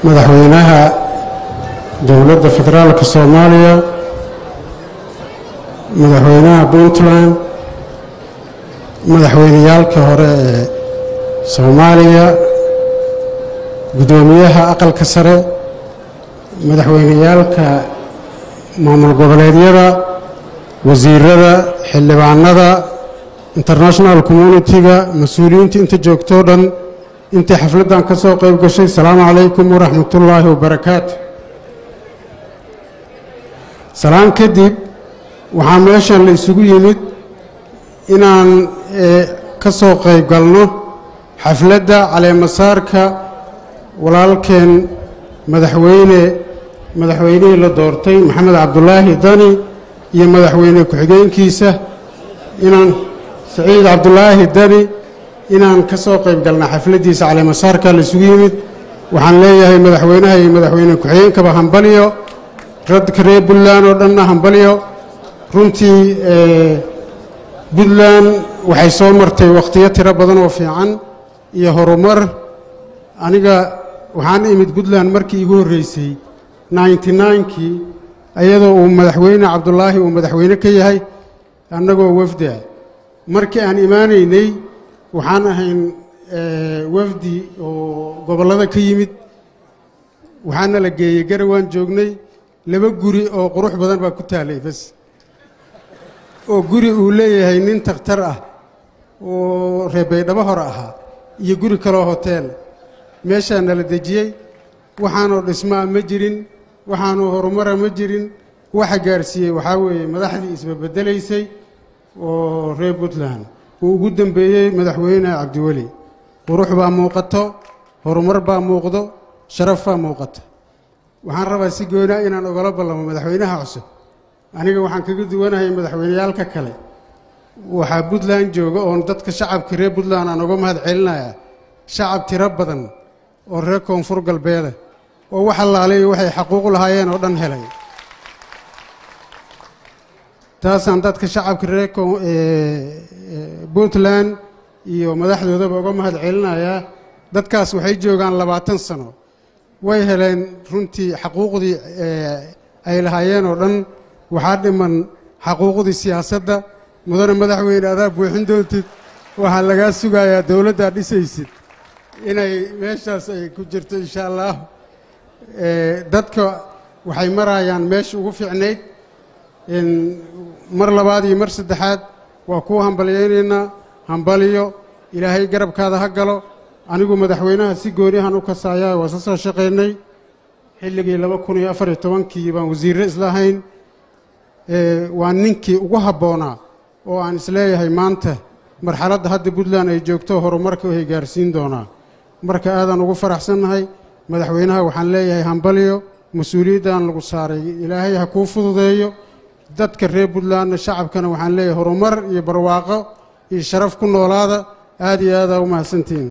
madaxweynaha dowladda federaalka soomaaliya madaxweynaha puntland madaxweyneyaalka hore ee soomaaliya guddoomiyaha aqalka sare madaxweyneyaalka maamul goboleedyada wasiirada xildhibaanada international communitiga mas-uuliyiinta inta joogtoo dhan intii xafladdan ka soo qayb gashay asalaamu calaykum waraxmatullaahi wabarakaatu salaan kadib waxaa meeshan la isugu yimid inaan ka soo qayb galno xafladda caleemasaarka walaalkeen madaxweyne madaxweynihii la doortay maxamed cabdulaahi dani iyo madaxweyne ku-xigeenkiisa inaan saciid cabdulaahi dani inaan ka soo qayb galna xafladdiisa caleemasaarka la isugu yimid waxaan leeyahay madaxweynaha iyo madaxweyne ku-xigeenkaba hambalyo radka reer puntland oo dhanna hambalyo runtii puntland waxay soo martay wakhtiyo tiro badan oo fiican iyo horumar aniga waxaan imid puntland markii igu horreysay ninety ninkii iyadoo uu madaxweyne cabdulaahi uu madaxweyne ka yahay annagoo wafda markii aan imaanaynay waxaan ahayn wafdi oo gobollada ka yimid waxaana la geeyey garawaan joognay laba guri oo qurux badan baa ku taalay bas oo guri uu leeyahay nin takhtar ah oo reebaydhabo hore ahaa iyo guri kaloo hoteel meeshaa nala dejiyey waxaanoo dhismaa ma jirin waxaanoo horumara ma jirin waxa gaarsiiyey waxaa weeye madaxdii isbabedelaysay oo reer puntland uu ugu dembeeyey madaxweyne cabdiweli qurux baa muuqato horumar baa muuqdo sharaf baa muuqato waxaan rabaa si goonaa inaan ogala ballamo madaxweynaha cusub aniga waxaan kaga duwanahay madaxweyneyaalka kale waxaa puntland jooga oon dadka shacabka reer puntland aan uga mahad celinayaa shacab tiro badan oo reer koonfur galbeeda oo wax allaalayo waxay xaquuq lahaayeen oo dhan helay taasaan dadka shacabka reer puntland iyo madaxdoodaba uga mahad celinayaa dadkaas waxay joogaan labaatan sano way heleen runtii xaquuqdii ay lahaayeen oo dhan waxaa dhiman xaquuqdii siyaasadda mudane madaxweyne adaa buuxin doontid waxaa lagaa sugayaa dowladdaa dhisaysid inay meeshaas ay ku jirto insha allah dadka waxay marayaan meesha ugu fiicnayd mar labaad iyo mar saddexaad waa kuu hambalyaynaynaa hambaliyo ilaahay garabkaada ha galo anigu madaxweynaha si gooniyahan u kasaayaa waa sa soo shaqaynay xilligii laba kun iyo afar iyo tobankii baan wasiirre islahayn waa ninkii ugu habboonaa oo aan isleeyahay maanta marxaladda hadda puntland ay joogto horumarka ay gaarsiin doonaa marka aadaan ugu faraxsannahay madaxweynaha waxaan leeyahay hambalyo mas-uuliyaddan lagu saaray ilaahay ha kuu fududeeyo dadka reer puntlandna shacabkana waxaan leeyahay horumar iyo barwaaqo iyo sharaf ku noolaada aad iyo aadaa u mahadsantihiin